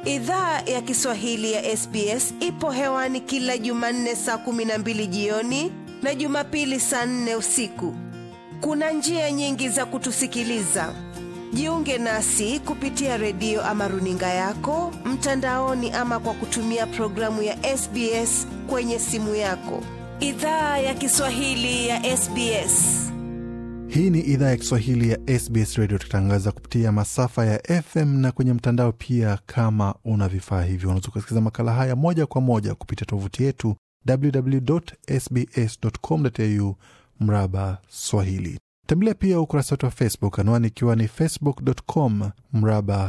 Idhaa ya Kiswahili ya SBS ipo hewani kila Jumanne saa kumi na mbili jioni na Jumapili saa nne usiku. Kuna njia nyingi za kutusikiliza. Jiunge nasi kupitia redio ama runinga yako mtandaoni, ama kwa kutumia programu ya SBS kwenye simu yako. Idhaa ya Kiswahili ya SBS. Hii ni idhaa ya Kiswahili ya SBS Radio, tukitangaza kupitia masafa ya FM na kwenye mtandao pia. Kama una vifaa hivyo, unaweza kusikiliza makala haya moja kwa moja kupitia tovuti yetu www.sbs.com.au mraba Swahili. Tembelea pia ukurasa wetu wa Facebook, anwani ikiwa ni facebook.com mraba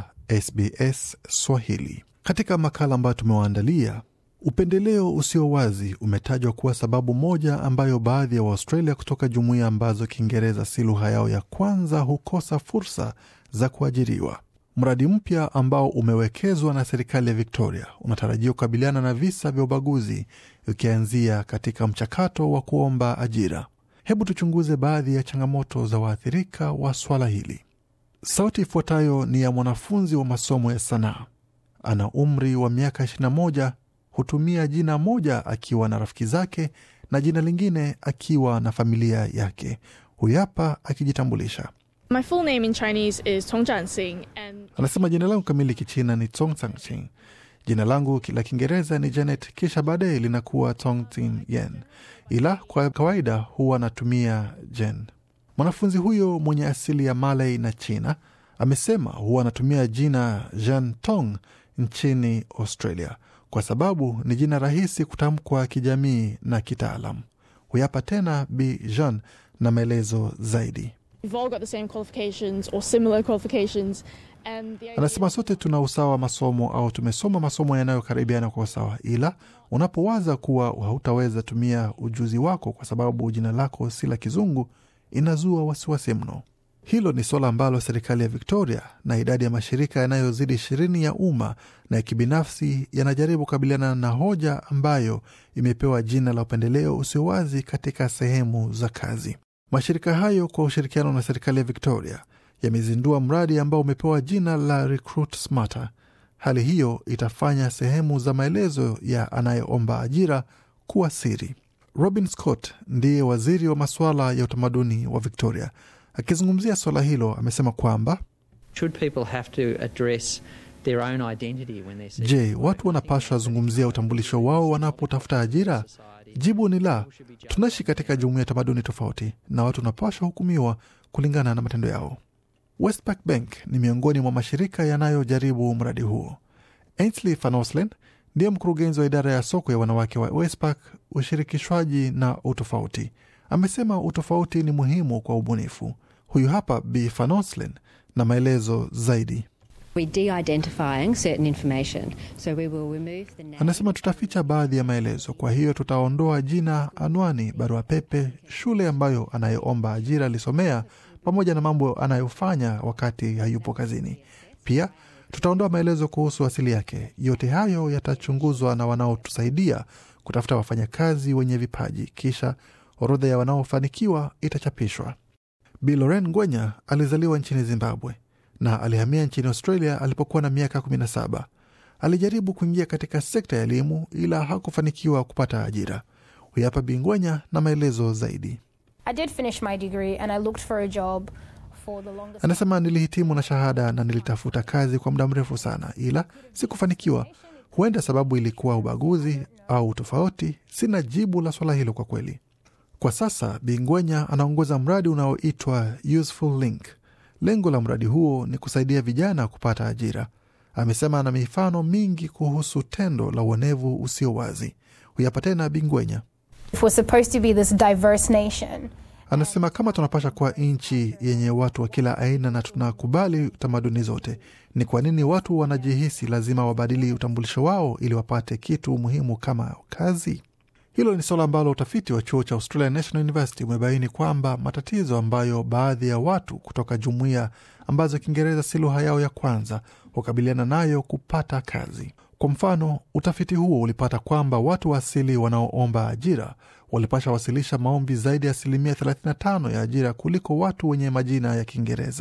SBS Swahili. Katika makala ambayo tumewaandalia Upendeleo usio wazi umetajwa kuwa sababu moja ambayo baadhi ya Waaustralia kutoka jumuiya ambazo Kiingereza si lugha yao ya kwanza hukosa fursa za kuajiriwa. Mradi mpya ambao umewekezwa na serikali ya Victoria unatarajiwa kukabiliana na visa vya ubaguzi, ukianzia katika mchakato wa kuomba ajira. Hebu tuchunguze baadhi ya changamoto za waathirika wa swala hili. Sauti ifuatayo ni ya mwanafunzi wa masomo ya sanaa. Ana umri wa miaka 21 hutumia jina moja akiwa na rafiki zake na jina lingine akiwa na familia yake. Huyu hapa akijitambulisha. My full name in Chinese is Tong Jianxing and Anasema jina langu kamili kichina ni Tong Sangching, jina langu la Kiingereza ni Janet, kisha baadaye linakuwa Tong Tin Yen, ila kwa kawaida huwa anatumia Jen. Mwanafunzi huyo mwenye asili ya Malay na China amesema huwa anatumia jina Jean Tong nchini Australia kwa sababu ni jina rahisi kutamkwa kijamii na kitaalam. Huyapa tena Bi Jean na maelezo zaidi. we've all got the same qualifications or similar qualifications. And the idea Anasema sote tuna usawa wa masomo au tumesoma masomo yanayokaribiana kwa usawa, ila unapowaza kuwa hautaweza tumia ujuzi wako kwa sababu jina lako si la kizungu, inazua wasiwasi mno. Hilo ni suala ambalo serikali ya Victoria na idadi ya mashirika yanayozidi ishirini ya umma na ya kibinafsi yanajaribu kukabiliana na hoja ambayo imepewa jina la upendeleo usio wazi katika sehemu za kazi. Mashirika hayo kwa ushirikiano na serikali ya Victoria yamezindua mradi ambao umepewa jina la Recruit Smarter. Hali hiyo itafanya sehemu za maelezo ya anayeomba ajira kuwa siri. Robin Scott ndiye waziri wa masuala ya utamaduni wa Victoria. Akizungumzia suala hilo, amesema kwamba Should people have to address their own identity when they're seeking je, watu wanapaswa zungumzia utambulisho wao wanapotafuta ajira? Jibu ni la. Tunaishi katika jumuiya ya tamaduni tofauti na watu wanapaswa hukumiwa kulingana na matendo yao. Westpac Bank ni miongoni mwa mashirika yanayojaribu mradi huo. Ainsley Van Oslen ndiye mkurugenzi wa idara ya soko ya wanawake wa Westpac, ushirikishwaji na utofauti. Amesema utofauti ni muhimu kwa ubunifu. Huyu hapa Bi Van Oslen na maelezo zaidi. We're de-identifying certain information, so we will remove the name. Anasema tutaficha baadhi ya maelezo, kwa hiyo tutaondoa jina, anwani, barua pepe, shule ambayo anayeomba ajira alisomea, pamoja na mambo anayofanya wakati hayupo kazini. Pia tutaondoa maelezo kuhusu asili yake. Yote hayo yatachunguzwa na wanaotusaidia kutafuta wafanyakazi wenye vipaji, kisha orodha ya wanaofanikiwa itachapishwa. Bi Loren Ngwenya alizaliwa nchini Zimbabwe na alihamia nchini Australia alipokuwa na miaka 17. Alijaribu kuingia katika sekta ya elimu ila hakufanikiwa kupata ajira. Huyu hapa Bi Ngwenya na maelezo zaidi. I did finish my degree and I looked for a job for the longest Anasema nilihitimu na shahada na nilitafuta kazi kwa muda mrefu sana, ila sikufanikiwa. Huenda sababu ilikuwa ubaguzi au tofauti. Sina jibu la swala hilo kwa kweli. Kwa sasa Bingwenya anaongoza mradi unaoitwa Useful Link. Lengo la mradi huo ni kusaidia vijana kupata ajira. Amesema ana mifano mingi kuhusu tendo la uonevu usio wazi. Huyapa tena Bingwenya If we're supposed to be this diverse nation, anasema kama tunapasha kuwa nchi yenye watu wa kila aina na tunakubali tamaduni zote, ni kwa nini watu wanajihisi lazima wabadili utambulisho wao ili wapate kitu muhimu kama kazi? Hilo ni suala ambalo utafiti wa chuo cha Australian National University umebaini kwamba matatizo ambayo baadhi ya watu kutoka jumuiya ambazo Kiingereza si lugha yao ya kwanza hukabiliana nayo kupata kazi. Kwa mfano, utafiti huo ulipata kwamba watu wa asili wanaoomba ajira walipasha wasilisha maombi zaidi ya asilimia 35 ya ajira kuliko watu wenye majina ya Kiingereza.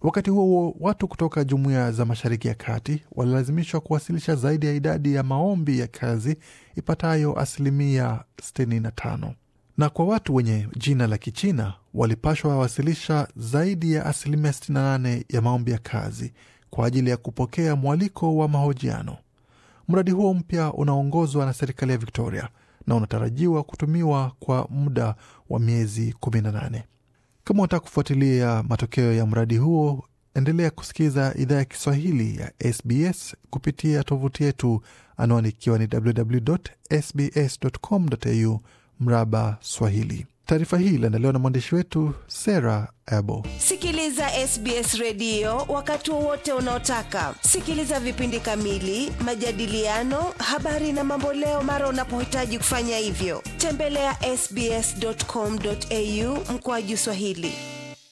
Wakati huo huo, watu kutoka jumuiya za Mashariki ya Kati walilazimishwa kuwasilisha zaidi ya idadi ya maombi ya kazi ipatayo asilimia 65 na kwa watu wenye jina la Kichina walipashwa wasilisha zaidi ya asilimia 68 ya maombi ya kazi kwa ajili ya kupokea mwaliko wa mahojiano. Mradi huo mpya unaongozwa na serikali ya Victoria na unatarajiwa kutumiwa kwa muda wa miezi 18. Kama unataka kufuatilia matokeo ya mradi huo, endelea kusikiza idhaa ya Kiswahili ya SBS kupitia tovuti yetu, anwani ikiwa ni www.sbs.com.au mraba Swahili. Taarifa hii iliandaliwa na mwandishi wetu Sarah Abo. Sikiliza SBS redio wakati wowote unaotaka. Sikiliza vipindi kamili, majadiliano, habari na mamboleo mara unapohitaji kufanya hivyo. Tembelea ya sbs.com.au mkoaju Swahili.